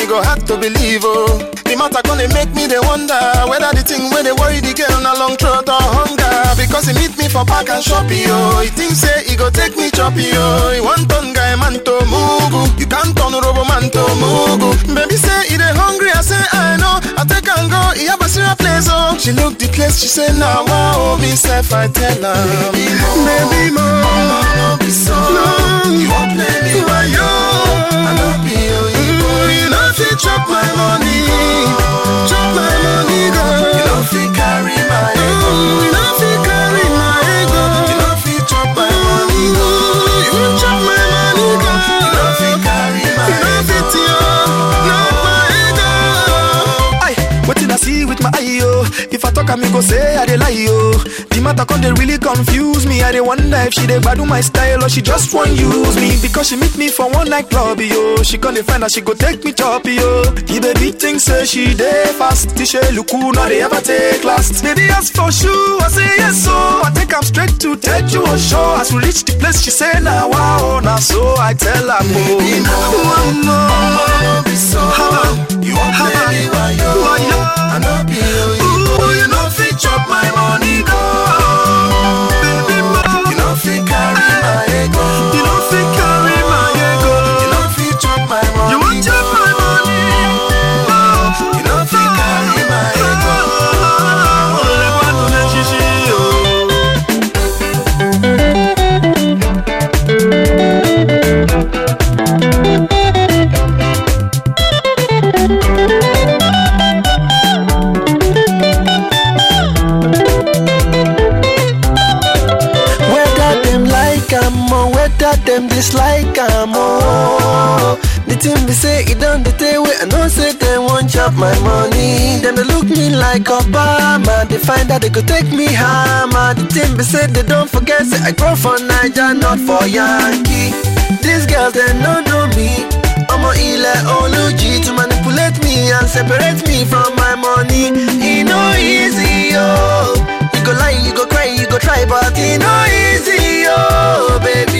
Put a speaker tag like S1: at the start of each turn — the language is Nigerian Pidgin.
S1: go hard to believe, oh. The matter gonna make me they wonder whether the thing where they worry the girl na long throat or hunger. Because he meet me for park and shop, yo. He think say he go take me choppy, yo. He want turn guy man to mugu. You can't turn robo man to mugu. Baby say he dey hungry, I say I know. I take and go, he have a serious place, oh. She look the place, she say now, wow, me self I tell her, baby more, baby more. no be so. No, you won't play me why yo. I love you, you, you know fit chop my money, chop my money, go. You know fit carry my ego, you know fit carry my ego. You know fit chop my money, go. You won't chop my money, go. You know fit carry my ego, you know fit yo, not my ego.
S2: Aye, wetin I see with my eye, yo. If I talk, I me go say I dey lie, yo. The matter come dey really confuse me. I dey wonder if she dey gbadu my style or she just wan use me because she meet me for one night club, yo. She come dey find out she go take me chop, yo. The baby think say she dey fast. Tisha luku no dey ever take last. Baby ask for shoe, I say yes, so I take am straight to Teju show. As we reach the place, she say na wow, na so I tell her,
S1: Baby,
S2: oh,
S1: more.
S2: one more.
S1: no be so. You won't play me why yo.
S2: Why yo?
S1: I know be you.
S2: Ooh,
S1: You know fit chop my money go.
S2: Baby, more.
S1: You know fit carry my ego.
S2: You don't fit carry my ego.
S1: You know fit chop my money.
S2: You want
S1: go.
S2: chop my money.
S1: You know fit carry my ego.
S2: Ole kwanu na shishi yo.
S3: Whether them like am or whether them dislike am oh. The thing be say it done the day way I know say they won't chop my money. Them they look me like Obama. They find out they could take me hammer. The thing be say they don't forget say I grow for Niger, not for Yankee. These girls they don't know me. I'm a ile oluji to manipulate me and separate me from my money. It no easy, oh. You go lie, you go cry, you go try, but it no easy, oh, baby.